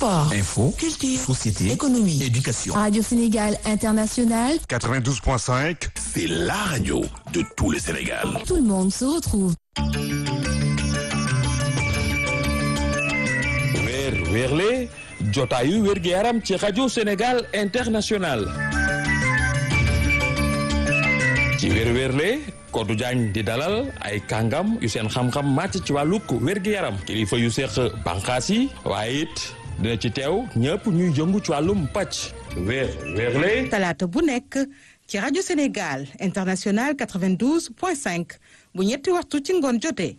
Sport, Info, culture, société, économie, éducation. Radio Sénégal International, 92.5, C'est la radio de tout le Sénégal. tout le monde se retrouve. weer weerle jotaayu wérgi yaram ci rajo Sénégal international ci weer weerle Kodou Diagne di dalal ay kàngam yu seen xam-xam màcc ci wàllug wérgi yaram kilifa yu seq bànqaas yi waaye it dina ci teew ñëpp ñuy jëngu ci wàllum pàcc weer weerle talaata bu nekk ci rajo Sénégal international 92.5 bu ñetti waxtu ci ngoon jotee.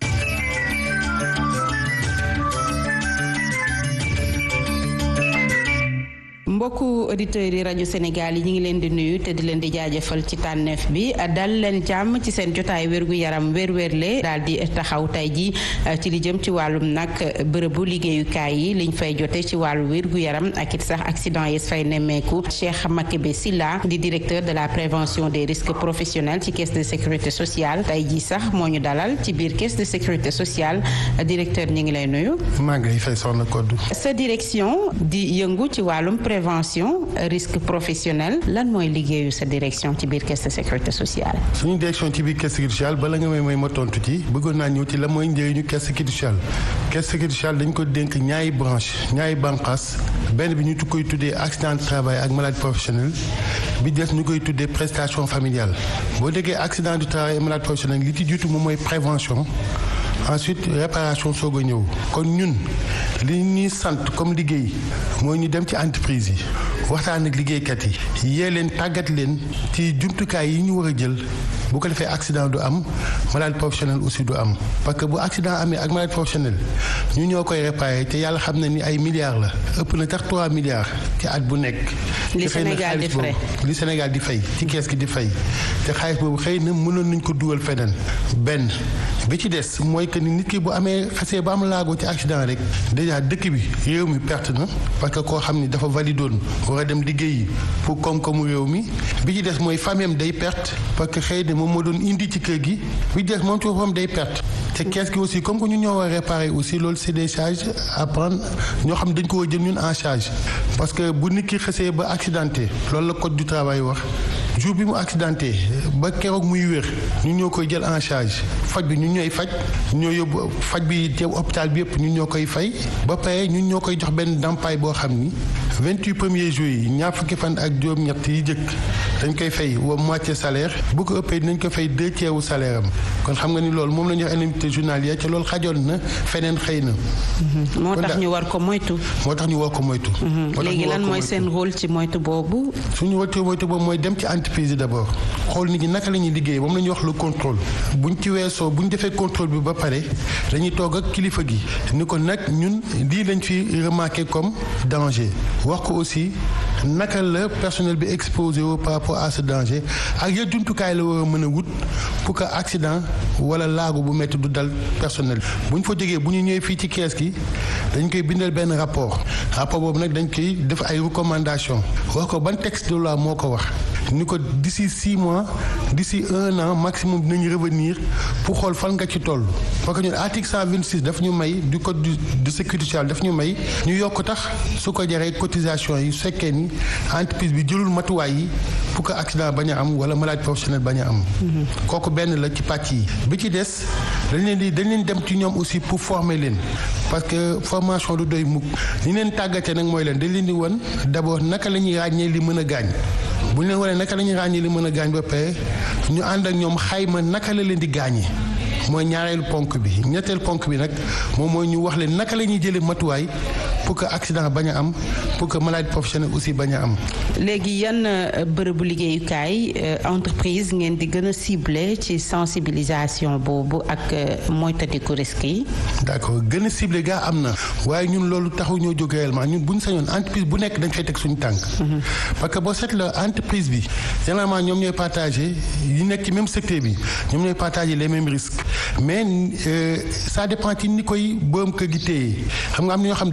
mbokku auditeurs yi rajo Sénégal yi ñu ngi leen di nuyu te di leen di jaajëfal ci tànneef bi dal leen jàmm ci seen jotaay wérgu yaram wér-wérle daal di taxaw tey ji ci li jëm ci wàllum nag bërëbu liggéeyukaay yi liñ fay jote ci wàllu wérgu yaram ak it sax accident yi fay nemmeeku Cheikh Makebe Silla di directeur de la prévention des risques professionnels ci caisse de sécurité sociale tey ji sax moo ñu dalal ci biir caisse de sécurité sociale directeur ñu ngi lay nuyu. maa ngi lay fay soxna Kodou. sa direction di yëngu ci wàllum prévention risque professionnel lan mooy liggéeyu sa direction ci biir caisse de sécurité sociale. suñu direction ci biir caisse sécurité sociale bala nga may may ma tontu ci bëggoon naa ñëw ci la mooy njëriñu caisse sécurité sociale caisse sécurité sociale dañ ko dénk ñaari branche ñaari bànqaas benn bi ñu koy tuddee accident de travail ak maladie professionnelle bi des ñu koy tuddee prestation familiale boo déggee accident du travail et maladie professionnelle li ci jiitu moom mooy prévention. ensuite réparation soog a ñëw kon ñun li ñuy sant comme liggéey mooy ñu dem ci entreprise yi waxtaan ak liggéeykat yi yee leen tàggat leen ci jumtukaay yi ñu war a jël bu ko defee accident du am maladie professionnelle aussi du am parce que bu accident amee ak maladie professionnelle ñu ñoo koy réparé te yàlla xam na ni ay milliards la ëpp na tax 3 milliards ci at bu nekk. li Sénégal di fay li Sénégal di fay ci kees gi di fay te xaalis boobu xëy na mënoon nañ ko dugal feneen benn bi ci des mooy que ni nit ki bu amee xasee ba am laago ci accident rek déjà dëkk bi réew mi perte na parce que koo xam ni dafa validoon war a dem liggéeyi pour koom-koomu réew mi bi ci des mooy famille am day perte parce que xëy na moom moo doon indi ci kër gi bi ci des moom ci boppam day perte te kees gi aussi comme que ñun ñoo war a réparer aussi loolu c'est des charges à prendre ñoo xam ne dañ ko war a jël ñun en charge parce que bu nit ki xasee ba accidenté loolu la code du travail wax jour bi mu accidenté ba keroog muy wér ñun ñoo koy jël en charge faj bi ñun ñooy faj ñoo yóbbu faj bi teew hôpital bi yëpp ñun ñoo koy fay ba pare ñun ñoo koy jox benn ndàmpaay boo xam ni vingt-huit premiers jours yi ñaar fukki fan ak juróom-ñett yi jëkk dañ koy fay wa moitié salaire bu ko ëppee dinañ ko fay deux tiers wu salaire am kon xam nga ni loolu moom la ñuy wax indemnité journalière te loolu xajoon na feneen xëy na. moo tax ñu war ko moytu. moo tax ñu war ko moytu. léegi lan mooy seen rôle ci moytu boobu. suñu rôle ci moytu boobu mooy dem ci entreprise yi d'abord xool nit ñi naka la ñuy liggéey moom la ñuy wax le contrôle buñ ci weesoo buñ defee contrôle bi ba pare dañuy toog ak kilifa gi ni ko nag ñun lii lañ fi remarqué comme danger wax ko aussi naka la personnel bi exposé wu par rapport à ce danger ak ya jumtukaay la war a mën a wut pour que accident wala laago bu métti du dal personnel bu ñu fa jógee bu ñu ñëwee fii ci kees gi dañ koy bindal benn rapport rapport boobu nag dañ koy def ay recommandations wax ko ban texte de loi moo ko wax ni ko d'ici six mois d'ici un an maximum dinañ revenir pour xool fan nga ci toll parce que ñun article 126 daf ñu may du code de sécurité sociale daf ñu may ñu yokk tax su ko jaree cotisation yi su fekkee ni entreprise bi jëlul matuwaay yi pour que accident bañ a am wala maladie professionnelle bañ a am. kooku benn la ci pàcc yi bi ci des dañ leen di dañ leen dem ci ñoom aussi pour former leen parce que formation du doy mukk ni leen tàggatee nag mooy leen dañ leen di won d'abord naka la ñuy ràññee li mën a gaañ. bu ñu leen waree naka la ñuy ràññee li mën a gaañ ba pare ñu ànd ak ñoom xayma naka la leen di gaañee mooy ñaareelu ponk bi ñetteelu ponk bi nag moom mooy ñu wax leen naka la ñuy jëlee matuwaay pour que accident bañ a am pour que maladie professionnelle aussi bañ a am. léegi yan bërëbu liggéeyukaay entreprise ngeen di gën a ciblé ci sensibilisation boobu ak moytandiku risques yi. d'accord gën a ciblé gaa am na waaye ñun loolu taxu ñoo jóg réellement ñun bu ñu sañoon entreprise bu nekk dañ fay teg suñu tànk. parce que boo seetloo entreprise bi généralement ñoom ñooy partagé yi nekk ci même secteur bi ñoom ñooy partagé les mêmes risques mais ça dépend ci ni koy borom kër gi téye xam nga am na ñoo xam dañoo farlu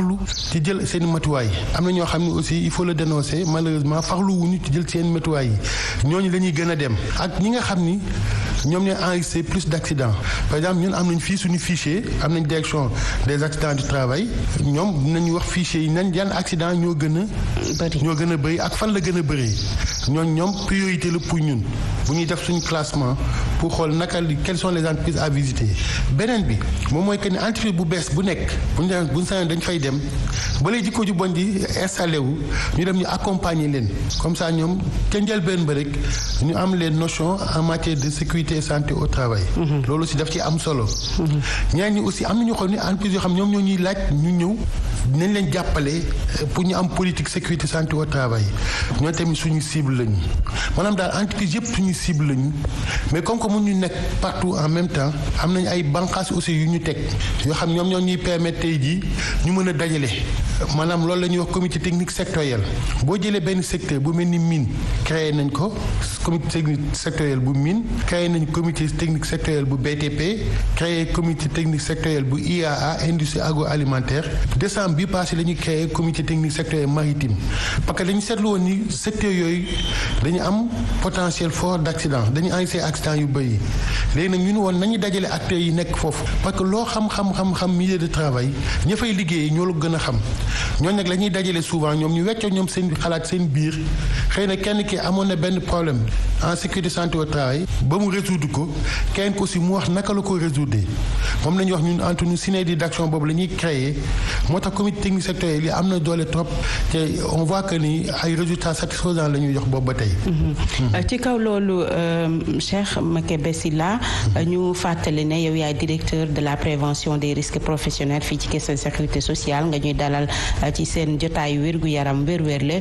farlu ci jël seen matuwaay am na ñoo xam ne aussi il faut le dénoncer malheureusement farlu wuñu ci jël seen matuwaay yi ñooñu la ñuy gën a dem ak ñi nga xam ni ñoom ñooy enregistré plus d' accidents par exemple ñun am nañ fii suñu fichier am nañ direction des accidents du travail ñoom dinañu wax fichier yi nañ yan accident ñoo gën a ñoo gën a bëri ak fan la gën a bëree ñooñ ñoom priorité la pour ñun bu ñuy def suñu classement pour xool naka li quelles sont les entreprises à visiter beneen bi moom mooy que ni entreprise bu bees bu nekk bu ñu demee bu ñu sañoon dañ fay dem ba lay jikko ju bon di installé wu ñu dem ñu accompagner leen comme ça ñoom ca njëlbeen ba rek ñu am les notions en matière de sécurité et santé au travail. loolu aussi daf ci am solo. ñeneen ñi aussi am na ñu xam ne entreprise yoo xam ñoom ñoo ñuy laaj ñu ñëw nañ leen jàppale pour ñu am politique sécurité santé au travail ñoo tamit suñu cible lañu maanaam daal entreprise yëpp suñu cible lañu mais comme que mun ñu nekk partout en même temps am nañ ay bànqaas aussi yu ñu teg yoo xam ñoom ñoo ñuy permettre tey jii ñu mën a dajale maanaam loolu la ñuy wax comité technique sectoriel boo jëlee benn secteur bu mel ni mine créé nañ ko comité technique sectoriel bu mine créé nañ comité technique sectoriel bu BTP créé comité technique sectoriel bu IAA industrie agroalimentaire décembre bi passé la ñuy créé comité technique sectoriel maritime parce que dañu seetlu woon ni secteur yooyu dañu am potentiel fort d' accident dañu enregistré accident yu bëri léegi nag ñu ne woon nañu dajale acteurs yi nekk foofu parce que loo xam-xam-xam-xam milieu de travail ña fay liggéey ñoo la gën a xam ñooñu nag la ñuy dajale souvent ñoom ñu weccoo ñoom seen xalaat seen biir xëy na kenn ki amoon na benn problème en sécurité santé au travail ba mu résoudre ko kenn ko aussi mu wax naka la ko résoudre moom la ñuy wax ñun entre nous synergie d' action boobu la ñuy créer moo tax comité technique sectoriel yi am na doole trop te on voit que ni ay résultats satisfaisants la ñuy jox boobu ba tey. ci kaw loolu Cheikh Makebe Sylla ñu fàttali ne yow yaay directeur de la prévention des risques professionnels fii ci caisse de sécurité sociale nga ñuy dalal ci seen jotaayu wérgu yaram wér-wérle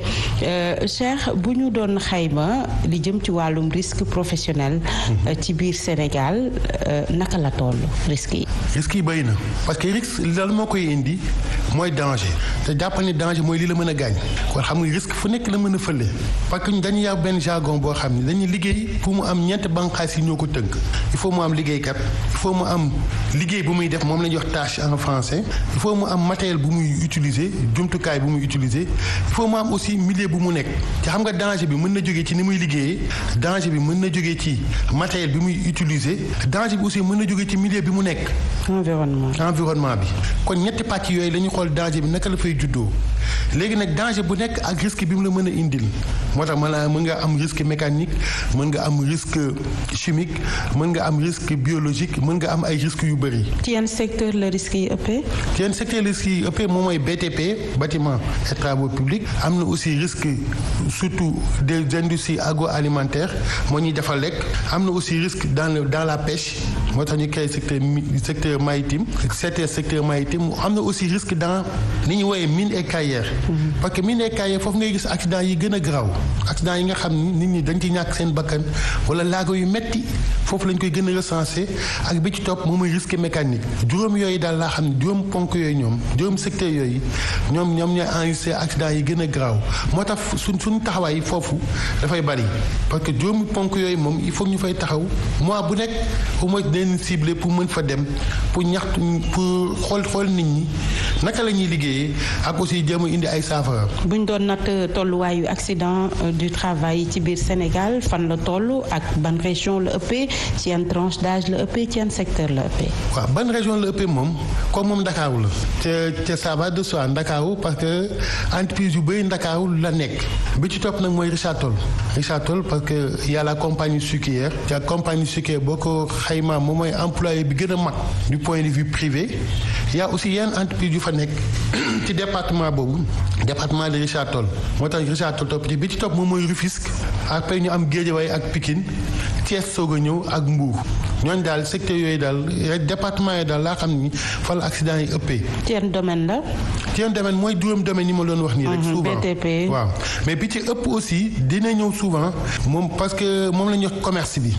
Cheikh bu ñu doon xayma li jëm ci wàllum risque professionnel ci biir Sénégal naka la toll risque yi. risque yi bëri na parce que risque lan moo koy indi mooy danger te jàppal ni danger mooy li la mën a gaañ kon xam nga risque fu nekk la mën a fële parce que dañu yar benn jargon boo xam ne dañuy liggéey pour mu am ñeent bànqaas yi ñoo ko tënk il faut mu am liggéeykat il faut mu am liggéey bu muy def moom la ñuy wax tâche en français il faut mu am matériel bu muy utiliser jumtukaay bu muy utiliser il faut mu am aussi milieu bu mu nekk te xam nga danger bi mën na jógee ci ni muy liggéeyee danger bi mën na jógee ci matériel bi muy utiliser danger bi aussi mën na jógee ci milieu bi mu nekk. environnement environnement bi kon ñetti pàcc yooyu la ñu xool danger bi naka la fay juddoo léegi nag danger bu nekk ak risque bi mu la mën a indil moo tax mën mën nga am risque mécanique mën nga am risque chimique mën nga am risque biologique mën nga am ay risques yu bëri. ci yan secteur la risque yi ëppee. ci yan secteur la risque yi ëppee moom mooy BTP bâtiment et travaux publics am na aussi risque surtout des industries agroalimentaires moo ñuy defal lekk am na aussi risque dans le dans la pêche moo tax ñu créé secteur secteur maritime secteur secteur maritime am na aussi risque dans li ñu woowee mine et carrière parce que mine et carrière foofu ngay gis accident yi gën a garaaw accident yi nga xam ni nit ñi dañ ci ñàkk seen bakkan wala laago yu metti foofu lañ koy gën a recensé ak bi ci topp moom mooy risque mécanique juróom yooyu daal laa xam ne juróom ponk yooyu ñoom juróom secteur yooyu ñoom ñoom ñooy enregistré accident yi gën a garaaw moo tax suñ suñu taxawaay foofu dafay bari parce que juróomi ponk yooyu moom il faut ñu fay taxaw mois bu nekk au moins dañ ciblé pour mën fa dem pour ñaxtu pour xool xool nit ñi naka la ñuy liggéeyee ak aussi jéem a indi ay saafara. bu ñu doon natt tolluwaayu accident du travail ci biir Sénégal fan la toll ak ban région la ëppee ci yan tranche d'âge la ëppee ci yan secteur la ëppee. waaw ban région la ëppee moom comme moom Ndakaaru la. te te ça va de soi Ndakaaru parce que entreprise yu bëri Ndakaaru la nekk bi ci topp nag mooy Richard Toll Richard Toll parce que y a la compagnie sucrière te compagnie sucrière boo ko xaymaa moom mooy employé bi gën a mag du point de vue privé y a aussi yenn entreprise yu fa nekk ci département boobu département de Richard Toll moo tax Richard Toll topp ci bi ci topp moom mooy Rufisque après ñu am Guédiawaye ak Pikine Thiès soog a ñëw ak Mbour ñooñu daal secteur yooyu daal département yi daal laa xam ni fa la accident yi ëppee. ci yan domaine la. ci yan domaine mooy juróom domaine yi ma doon wax nii rek. souvent BTP. waaw mais bi ci ëpp aussi dina ñëw souvent moom parce que moom la ñuy wax commerce bi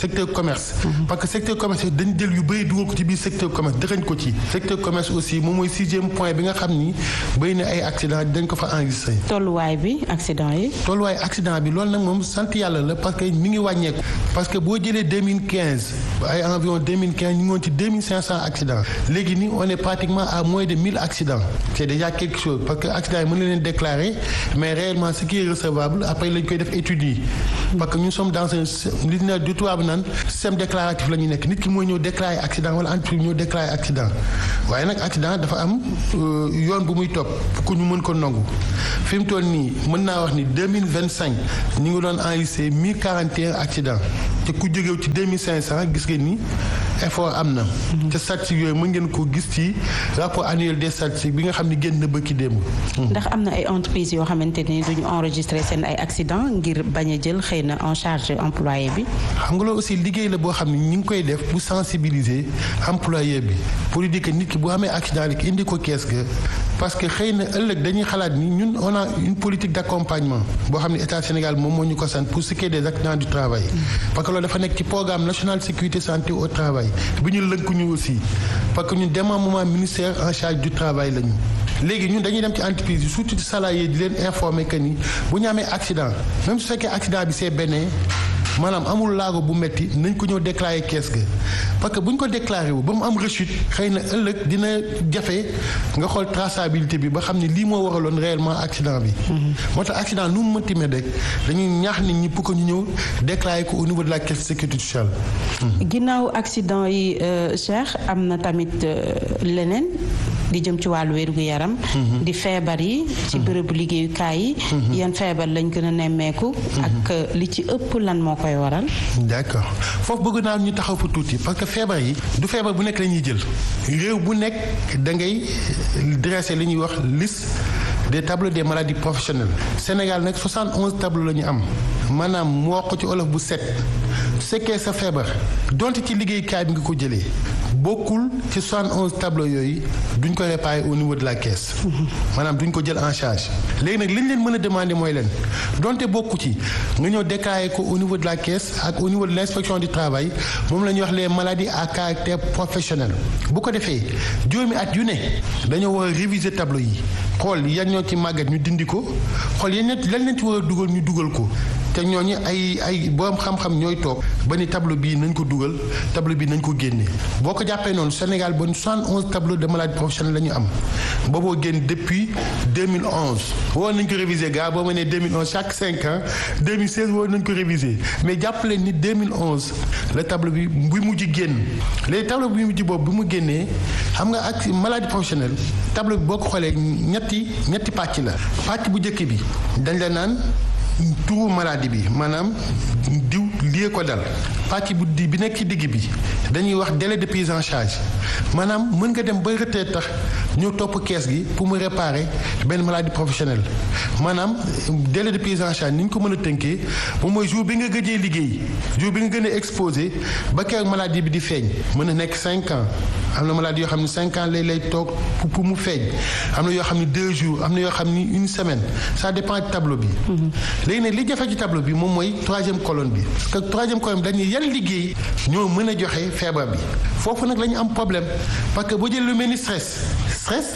secteur commerce parce que secteur commerce dañ jël yu bëri dugal ko ci biir secteur commerce dëxañ ko ci secteur commerce aussi moom mooy sixième point bi nga xam ni bëri na ay accident dañ ko fa enregistré tolluwaay bi accident yi. tolluwaay accident bi loolu nag moom sant yàlla la parce que mi ngi wàññeeku parce que boo jëlee 2015 ay environ 2015 ñu ngi woon ci 2500 accidents léegi nii on est pratiquement à moins de 1000 accidents c'est déjà quelque chose parce que accident yi mën na leen déclarer mais réellement ce qui est recevable après lañ koy def études yi parce que nous sommes dans un li ñu du tubaab naan système déclaratif la ñu nekk nit ki mooy ñëw déclarer accident wala entreprise ñëw déclarer accident waaye nag accident dafa am yoon bu muy topp pour que ñu mën ko nangu fi mu toll nii mën naa wax ni 2025 ñu ngi doon enregistré 1041 accidents te ku jógew ci 2500 gis ngeen ni effort am na. te statistiques yooyu mën ngeen ko gis ci rapport annuel des statistiques bi nga xam ne génn na bëkki démb. ndax am na ay entreprises yoo xamante ni duñu enregistré seen ay accident ngir bañ a jël xëy na en charge employé bi. xam nga loolu aussi liggéey la boo xam ne ñu ngi koy def pour sensibiliser employé bi pour dire que nit ki bu amee accident rek indi ko kees ga parce que xëy na ëllëg dañuy xalaat ni ñun on a une politique d'accompagnement boo xam ne état Sénégal moom moo ñu ko sant pour ce qui est des accidents du travail. parce que loolu dafa nekk ci programme national sécurité santé au travail bi ñu lënkuñu aussi parce que ñun démembrement ministère en charge du travail lañu. léegi ñun dañuy dem ci entreprise yi surtout ci salarié di leen informer que ni bu ñu amee accident même su fekkee accident bi c'est benn maanaam amul laago bu metti nañ ko ñëw déclarer kees ga parce que bu ñu ko déclaré wu ba mu am rechute xëy na ëllëg dina jafe nga xool traçabilité bi ba xam ne lii moo waraloon réellement accident bi. moo tax accident nu mu mënti mel rek dañuy ñaax nit ñi pour que ñu ñëw déclarer ko au niveau de la caisse de sécurité sociale. ginnaaw accident yi Cheikh am na tamit leneen. di jëm ci wàllu wér gu yaram. di feebar yi. ci bërëbu liggéeyukaay yi. yan feebar lañ gën a nemmeeku. ak li ci ëpp lan moo koy waral. d'accord foofu bëgg naa ñu taxaw fa tuuti parce que feebar yi du feebar bu nekk la ñuy jël réew bu nekk da ngay dresser li ñuy wax liste des tableaux des maladies professionnelles Sénégal nag 71 tableaux la ñu am maanaam mu wax ko ci olof bu set su fekkee sa feebar donte ci liggéeyukaay bi nga ko jëlee. bokkul ci 71 tableaux yooyu duñ ko réparer au niveau de la caisse. maanaam duñ ko jël en charge. léegi nag li ñu leen mën a demander mooy leen donte bokku ci nga ñëw déclarer ko au niveau de la caisse ak au niveau de l'inspection du travail moom la ñuy wax les maladies à caractère professionnel. bu ko defee juróomi at yu ne dañoo war a réviser tableau yi xool yan ñoo ci màggat ñu dindi ko xool yan lan lañ ci war a dugal ñu dugal ko. te ñooñu ay ay borom xam-xam ñooy toog ba ni tableau bii nañ ko dugal tableau bii nañ ko génne boo ko jàppee noonu Sénégal bon 71 tableau de maladie professionnelle la ñu am booboo génn depuis 2011 woon nañ ko réviser gars boo ma nee 2011 chaque 5 ans 2016 woon nañ ko réviser mais jàpp leen ni 2011 la tableau bi bu mujj génn léegi tableau bi mujj boobu bi mu génnee xam nga ak maladie professionnelle tableau bi boo ko xoolee ñetti ñetti pàcc la pàcc bu njëkk bi dañ la naan. turu maladie bi maanaam diw lii ko dal pàcc bu di bi nekk ci digg bi dañuy wax délai de prise en charge maanaam mën nga dem ba retraite tax ñëw topp kees gi pour mu réparer benn maladie professionnelle maanaam délai de prise en charge ni ñu ko mën a tënkee moom mooy jour bi nga gëjee liggéey jour bi nga gën a exposé ba keroog maladie bi di feeñ mën na nekk cinq ans am na maladie yoo xam ne cinq ans lay lay toog pour mu feeñ am na yoo xam ne deux jours am na yoo xam ni une semaine ça dépend du tableau bi. léegi nag li jafe ci tableau bi moom mooy troisième colonne bi parce que troisième colonne bi dañuy yan liggéey ñoo mën a joxe feebar bi foofu nag la ñu am problème parce que boo jël lu mel ni stress stress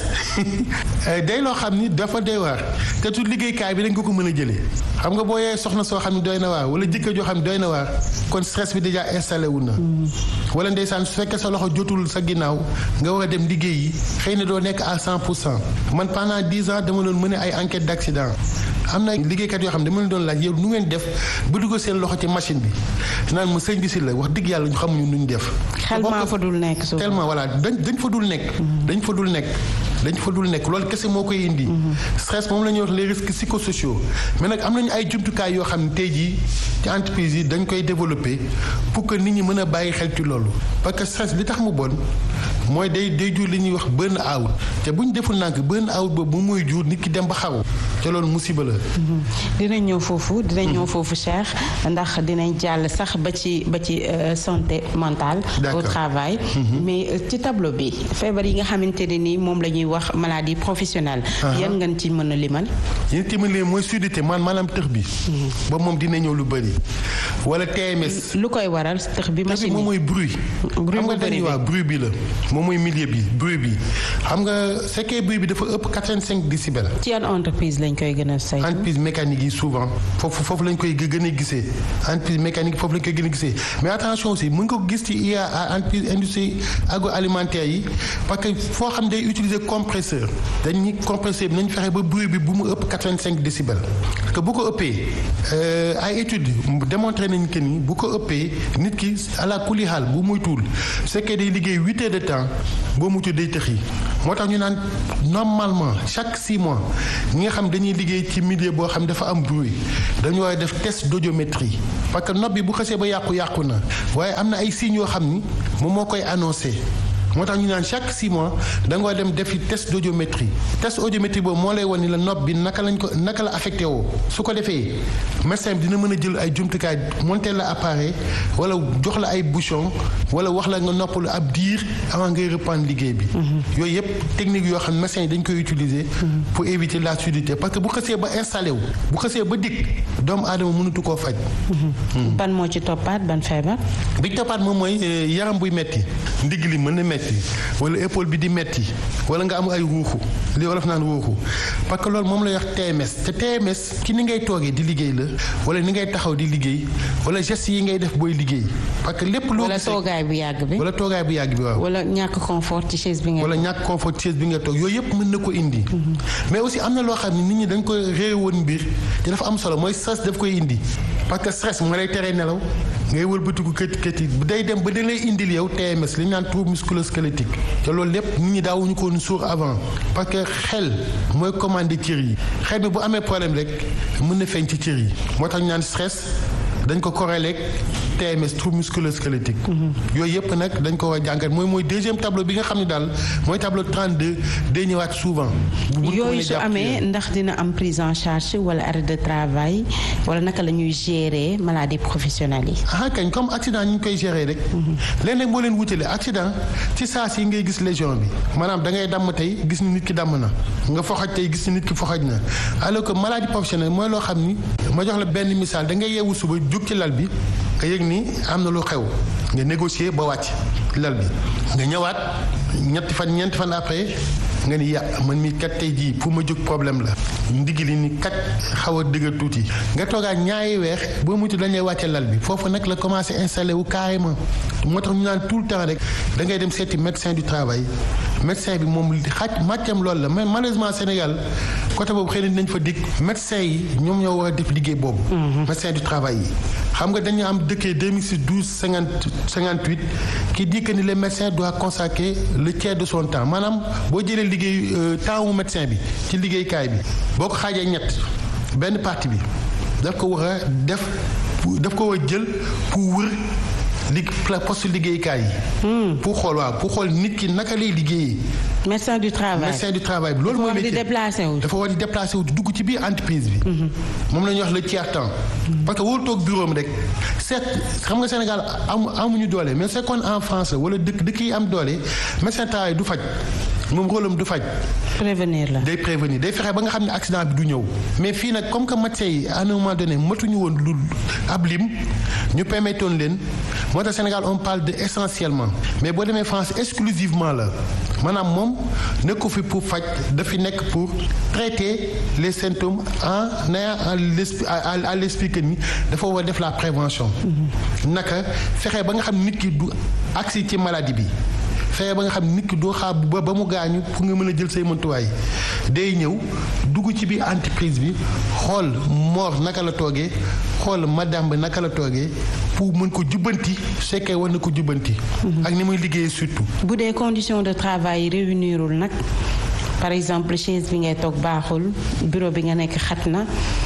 day loo xam ni dafa doy waar te tu liggéeykaay bi dañ ko ko mën a jëlee xam nga boo yee soxna soo xam ne doy na waar wala jëkkër joo xam ne doy na waar kon stress bi déjà installé wu na. wala ndeysaan su fekkee sa loxo jotul sa ginnaaw nga war a dem liggéey yi xëy na doo nekk à 100 pour cent man pendant 10 ans dama doon mën ay enquête d'accident. am na liggéeykat yoo xam ne dama leen doon laaj yow nu ngeen def ba dugal seen loxo ci machine bi naan ma sëñ bi si la wax dëgg yàlla ñu xamuñu nu ñu def. xel maa fa dul nekk souvent tellement voilà dañ dañ fa dul nekk. dañ fa dul nekk dañ fa dul nekk loolu kese moo koy indi. stress moom la ñuy wax les risques psychosociaux mais nag am nañu ay jumtukaay yoo xam ne tey jii ci entreprise yi dañ koy développer pour que nit ñi mën a bàyyi xel ci loolu parce que stress li tax mu bon mooy day day jur li ñuy wax burn out te bu ñu deful nànk burn out boobu mooy jur nit ki dem ba xaru te loolu musiba la. dinañ ñëw foofu dinañ ñëw foofu Cheikh ndax dinañ jàll sax ba ci ba ci santé mentale. au travail. mais ci tableau bi feebar yi nga xamante ne ni moom la ñuy wax maladie professionnelle. yan ngeen ci mën a limal. yéen ci mën leen mooy sudité man maanaam tëx bi. ba moom dina ñëw lu bëri. wala TMS. lu koy waral tëx bi machine moom mooy bruit. bruit xam nga dañuy wax bruit bi la moom mooy milieu bi bruit bi xam nga fekkee bruit bi dafa ëpp 85 décibels. ci yan entreprise lañ koy gën a saytu. entreprise mécanique yi souvent foofu foofu lañ koy gën a gisee entreprise mécanique foofu lañ koy gën a gisee mais attention aussi mën nga ko gis ci IA entreprise industrie agroalimentaire yi parce que foo xam day utiliser compresseur dañuy compresseur bi nañ fexe ba bruit bi bu mu ëpp 85 décibels parce que bu ko ëppee ay études démontré nañ que ni bu ko ëppee nit ki à la kuli xaal bu muy tuul su fekkee day liggéey huit heures de temps boo mutu day tëx yi moo tax ñu naan normalement chaque six mois ñi nga xam dañuy liggéey ci milieu boo xam dafa am bruit dañu war a def test d'audiométrie parce que nopp bi bu xasee ba yàqu-yàqu na waaye am na ay signes yoo xam ni moom moo koy annoncé moo tax ñu naan chaque six mois da nga war dem defi test d'audiométrie test audiométrie boobu moo lay wan ni la nopp bi naka lañ ko naka la affecté woo su ko defee médecin bi dina mën a jël ay jumtukaay monter la appareil wala jox la ay bouchon wala wax la nga noppalu ab diir avant ngay reprendre liggéey bi. yooyu yëpp technique yoo xam ne médecin yi dañ koy utiliser. pour éviter la sudité parce que bu xasee ba installé wu bu xasee ba dikk doomu aadama mënatu koo faj. ban moo ci toppaat ban feebar. bi toppaat moom mooy yaram buy metti ndigg li mën na metti wala épaule bi di metti wala nga am ay ruuxu li wolof naan ruuxu parce que loolu moom lay wax TMS te TMS ci ni ngay toogee di liggéey la wala ni ngay taxaw di liggéey wala gestes yi ngay def booy liggéey parce que lépp loo wala toogaay bu yàgg bi wala toogaay bu yàgg bi waaw wala ñàkk confort ci chaise bi nga wala ñàkk confort ci chaise bi nga toog yooyu yëpp mën na ko indi mais aussi am na loo xam ne nit ñi dañ koy réew woon mbir te dafa am solo mooy stress daf koy indi parce que stress moo lay teree nelaw ngay wëlbatiku kët kët yi day dem ba da lay indil yow TMS li ñu naan trouble musculo-squelettique te loolu lépp nit ñi daawuñu ko woon suur avant parce que xel mooy commandé cër yi xel bi bu amee problème rek mën na feeñ ci cër yi moo tax ñu naan stress dañ ko corrélé ak TMS trouble musculo-squelettique yooyu yëpp nag dañ ko war a jàngat mooy mooy deuxième tableau bi nga xam ne daal mooy tableau 32 day ñëwaat souvent. yooyu su amee ndax dina am prise en charge wala arrêt de travail wala naka la ñuy gérer maladie professionnelle yi. ah kañ comme accident ñu ngi koy gérer rek. léeg nag moo leen wutale accident ci saa si ngay gis lésion bi maanaam da ngay damm tey gis ni nit ki damm na nga foxaj tey gis ni nit ki foxaj na alors que maladie professionnelle mooy loo xam ni ma jox la benn misaal da ngay yeewu suba jóg ci lal bi nga yëg ni am na lu xew nga négocier ba wàcc lal bi nga ñëwaat ñetti fan ñeenti fan après nga ni ya man mi kat tey jii fu ma jóg problème la ndigg li ni kat xaw a dëgër tuuti nga toogaat ñaari weex boo mutu dañ lay wàcce lal bi foofu nag la commencé installé wu carrément moo tax ñu naan tout le temps rek da ngay dem seeti médecin du travail médecin bi moom xaaj màccam loolu la mais malheureusement Sénégal côté boobu xëy na dinañ fa dikk médecin yi ñoom ñoo war a def liggéey boobu. médecin du travail yi. xam nga dañu am dëkkee 2006 12 50 58 qui dit que ni le médecin doit consacrer le tiers de son temps maanaam boo jëlee liggéey temps wu médecin bi ci liggéeykaay bi boo ko xaajee ñett benn partie bi daf ko war a def daf ko war a jël pour wër li poste liggéeykaay yi. pour xool waaw pour xool nit ki naka lay liggéeyee. médecin du travail médecin du travail bi loolu mooy métier déplacé wu. dafa war di déplacé wu di dugg ci biir entreprise bi. moom la ñuy wax le tiers temps. parce que wóolu toog bureau am rek seet xam nga Sénégal amu amuñu doole mais c'est qu'on en France wala dëkk dëkk yi am doole médecin travail du faj moom rôle am du faj. prévenir la day prévenir day fexe ba nga xam ne accident bi du ñëw. mais fii nag comme que médecin yi à un moment donné matuñu woon lu ab lim ñu permettoon leen moo tax Sénégal on parle de essentiellement mais boo demee France exclusivement la maanaam moom nekku fi pour faj dafi nekk pour traiter les symptômes en ayant à l'esprit que ni dafa war def la prévention. naka fexe ba nga xam nit ki du agsi ci maladie bi. fexe ba nga xam nit ki doo xaar ba ba mu gaañu pour nga mën a jël say mëntuwaay day ñëw dugg ci biir entreprise bi xool moor naka la toogee xool madame bi naka la toogee pour mën ko jubbanti su fekkee war na ko jubbanti. ak ni muy liggéeyee surtout. bu dee condition de travail réunirul nag par exemple chaise bi ngay toog baaxul bureau bi nga nekk xat na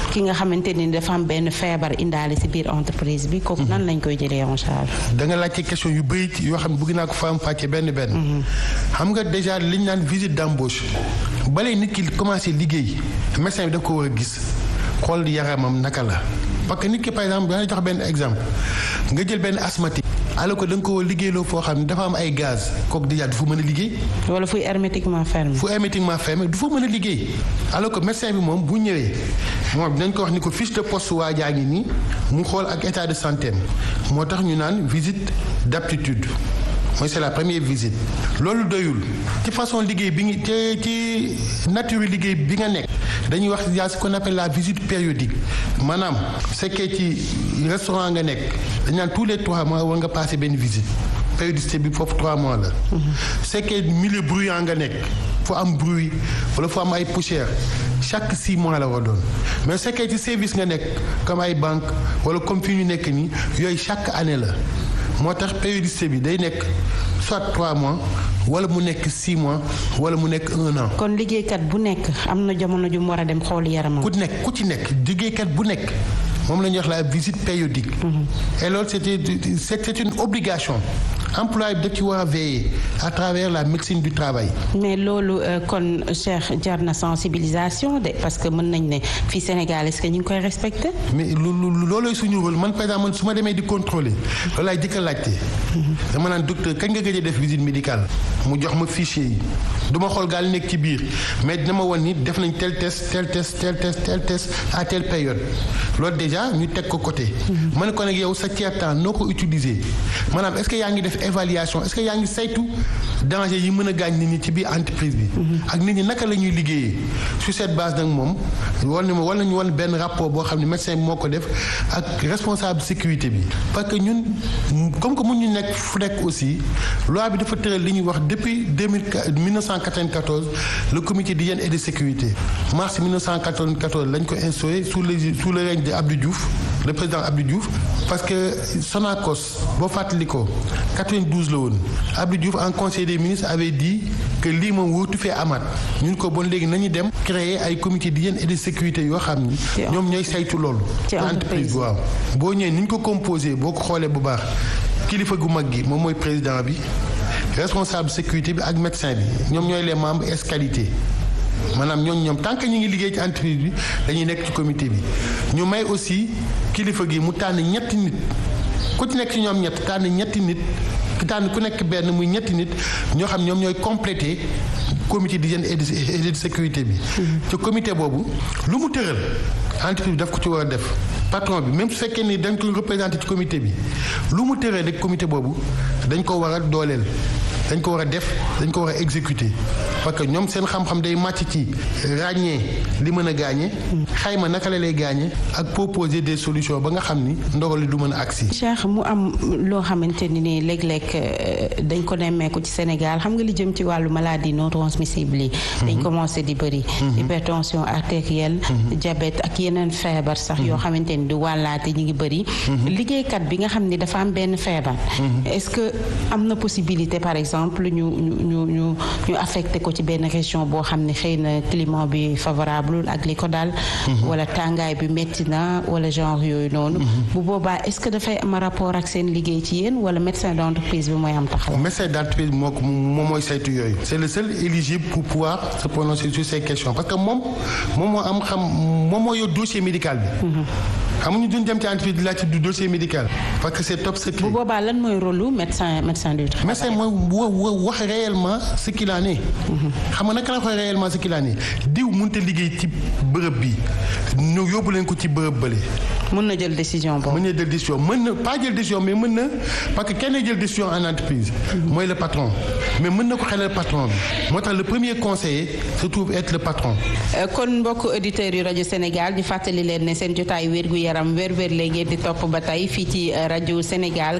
ki nga xamante ni dafa am benn feebar indaale ci biir entreprise bi kooku nan lañ koy jëlee en charge. da nga laajte question yu bëri yoo xam ne bëgg naa ko faam fàcce benn benn. xam nga déjà liñ naan visite d'embauche balay nit ki commencé liggéey médecin bi da ko war a gis xool yaramam naka la parce que nit ki par exemple dana jox benn exemple nga jël benn asthmatique. alors que da nga ko war a liggéeyloo foo xam ne dafa am ay gaz kooku déjà du fa mën a liggéey. wala fuy hermétiquement fermé. fu hermétiquement fermé du fa mën a liggéey alors que médecin bi moom bu ñëwee moom dinañ ko wax ni ko fiche de poste waa jaa ngi nii mu xool ak état de santé moo tax ñu naan visite d'aptitude mooy c'est la première visite. loolu doyul ci façon liggéey bi ngi ci ci nature liggéey bi nga nekk dañuy wax y a ce qu'on appelle la visite périodique maanaam fekkee ci restaurant nga nekk dañ naan tous les trois mois war nga passer benn visite. périodicité bi foofu trois mois la. su fekkee milieu bruyant nga nekk fu am bruit wala fu am ay poussière chaque six mois la war doon mais su fekkee ci service nga nekk comme ay banque wala comme fi ñu nekk nii yooyu chaque année la moo tax périodicité bi day nekk soit trois mois wala mu nekk six mois wala mu nekk un an. kon liggéeykat bu nekk am na jamono ju mu war a dem xool yaramam. ku nekk ku ci nekk liggéeykat bu nekk. moom la ñuy wax la visite périodique. et loolu c'était c'est une obligation employé bi da ci war a veiller à travers la médecine du travail. mais loolu kon Cheikh jar na sensibilisation de parce que mën nañ ne fii Sénégal est-ce que ñu ngi koy respecter. mais lu loolooy suñu rôle man par exemple man su ma demee di contrôler loolu laay jëkk a laajte. dama naan docteur kañ nga gëj a def visite médicale mu jox ma fichier yi du ma xool gaal nekk ci biir mais dina ma wan ni def nañ tel test tel test tel test tel test à telle période loolu déjà ñu teg ko côté. ma ne ko nag yow sa tiers temps noo ko utiliser maanaam est-ce que yaa ngi def évaluation est-ce que yaa ngi saytu danger yi mën a gaañ nit ñi ci biir entreprise bi. ak nit ñi naka la ñuy liggéeyee sur cette base nag moom war na ma war nañu wan benn rapport boo xam ne médecin bi moo ko def ak responsable sécurité bi parce que ñun comme que mun ñu nekk fu nekk aussi loi bi dafa tëral li ñuy wax depuis deux mille mille neuf cent quatre-vingt-quatorze le comité d'hygiène et de sécurité mars 1994 lañ ko instauré sous le sous le règne de Abdou Diouf le président Abdou Diouf parce que Sonacos boo fàttali ko 92 la woon Abdou Diouf en conseil des ministres avait dit que lii moom wóotu fee amaat ñun ko bon léegi nañu dem créer ay comité d'hygiène et de sécurité yoo xam ni ñoom ñooy saytu loolu entreprise waaw boo ñëwee ni ñu ko composé boo ko xoolee bu baax kilifa gu mag gi moom mooy président bi responsable sécurité bi ak médecin bi ñoom ñooy les membres es qualité maanaam ñooñu ñoom tant que ñu ngi liggéey ci entreprise bi dañuy nekk ci comité bi ñu may aussi kilifa gi mu tànn ñetti nit ku ci nekk ci ñoom ñett tànn ñetti nit ki tànn ku nekk benn muy ñetti nit ñoo xam ñoom ñooy complété comité d'hygiène et de sécurité bi. ci comité boobu lu mu tëral entreprise bi daf ko ci war a def patron bi même su fekkee ni dañ ko représenté ci comité bi lu mu tëral rek comité boobu dañ ko war a dooleel. dañ ko war a def dañ ko war a exécuter parce que ñoom seen xam-xam day màcc ci ràññee li mën a gaañe xayma naka la lay gaañe ak proposer des solutions ba nga xam ni ndogal li du mën a agsi Cheikh mu am loo xamante ni nii léeg-léeg dañ ko nemmeeku ci Sénégal xam nga li jëm ci wàllu maladie non transmissible yi dañ commencé di bëri hypertension artérielle diabète ak yeneen feebar sax yoo xamante ni di wàllaate ñi ngi bëri liggéeykat bi nga xam ni dafa am benn feebar est-ce que am na possibilité par exemple exemple ñu ñu ñu ñu affecté ko ci benn région boo xam ne xëy na climat bi favorable ak li ko daal wala tàngaay bi métti na wala genre yooyu noonu bu boobaa est-ce que dafay am rapport ak seen liggéey ci yéen wala médecin d'entreprise bi mooy am taxaw médecin d'entreprise bi moo ko moom mooy saytu yooyu c'est le seul éligible pour pouvoir se prononcer sur ces questions parce que moom moom moo am xam moom moo yor dossier médical bi xamuñu duñ dem ci entreprise di laaj du dossier médical parce que c'est top secret. bu boobaa lan mooy rôle lu médecin médecin du travail. médecin mooy wax réellement ce qu'il en est. xam nga naka la wax réellement ce qu'il en est diw mënut a liggéey ci bërëb bi ñu yóbbu leen ko ci bërëb bële. mën na jël décision boobu. mën na jël décision mën na pas jël décision mais mën na parce que kenn jël décision en entreprise. mooy le patron mais mën na ko xelal patron bi moo tax le premier conseiller se trouve être le patron. kon mbokk auditeurs yu rajo Sénégal di fàttali leen ne seen jotaay wér gu yaram wér wér la ngeen di topp ba tey fii ci rajo Sénégal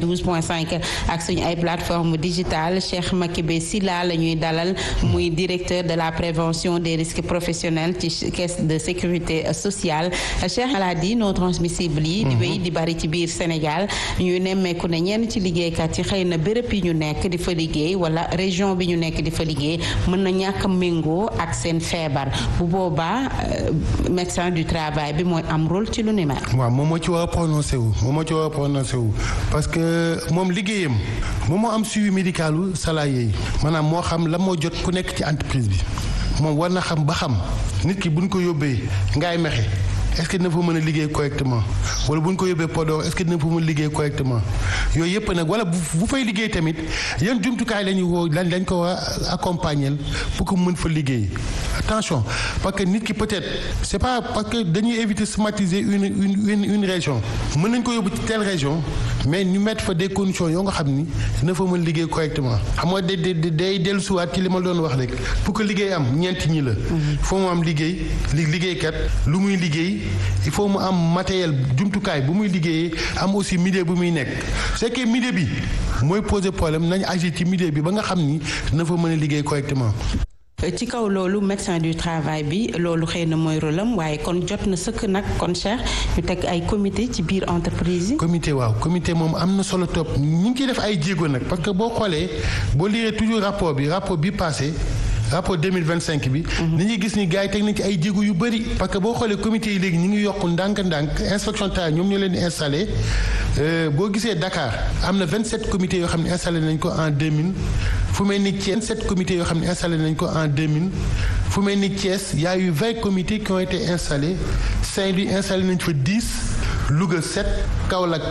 92.5 ak suñu ay plateforme digitale Cheikh Makibé Silla la ñuy dalal muy directeur de la prévention des risques professionnels ci caisse de sécurité sociale Cheikh maladie non transmissibles yi di wéy di bari ci biir Sénégal ñuy nemmeeku ne ñenn ci liggéeykat yi xëy na béréb yi ñu nekk di fa liggéey wala région bi ñu nekk di fa liggéey mën na ñàkk méngoo ak seen feebar bu boobaa médecin du travail bi mooy am rôle ci lu ni mel. waaw moom moo ci war a prononcé wu moom moo ci war a prononcé wu parce que moom liggéeyam moom moo am suivi médicalu salarié yi maanaam moo xam la moo jot ku nekk ci entreprise bi moom war na xam ba xam nit ki buñ ko yóbbee ngaay mexe est-ce que dina fa mën a liggéey correctement wala bu ñu ko yóbbee Podor est-ce que dina fa mën a liggéey correctement yooyu yëpp nag wala bu bu fay liggéey tamit yan jumtukaay la ñu woo lan lañ ko war a accompagner pour que mën fa liggéey attention parce que nit ki peut-être c'est pas parce que dañuy éviter stigmatiser une une une une région mën nañ ko yóbbu ci telle région mais ñu mettre fa des conditions yoo nga xam ni dina fa mën liggéey correctement xam nga day day day dellusiwaat ci li ma doon wax rek pour que liggéey am ñeenti ñi la. foo mu am liggéey li liggéeykat lu muy liggéey. il faut mu am matériel jumtukaay bu muy liggéeyee am aussi milieu bu muy nekk c'est que milieu bi mooy poser problème nañ agir ci milieu bi ba nga xam ni dina fa mën a liggéey correctement. ci kaw loolu médecin du travail bi loolu xëy na mooy rôle am waaye kon jot na sëkk nag kon Cheikh ñu teg ay comité ci biir entreprise yi. comité waaw comité moom am na solo topp ñu ngi ciy def ay jéego nag parce que boo xoolee boo lire toujours rapport bi rapport bi passé. rapport 2025 bi. ni ñuy gis ni gars yi teg nañ ci ay jéego yu bëri. parce que boo xoolee comité yi léegi ñu ngi yokk ndànk-ndànk inspection travail ñoom ñoo leen di installé boo gisee Dakar am na 27 comités yoo xam ne installé nañ ko en 2000 fu mel ni Thiès 27 comités yoo xam ne installé nañ ko en 2000 fu mel ni Thiès y a eu 20 comités qui ont été installés Saint-Louis installé nañ fa 10 Louga 7 Kaolack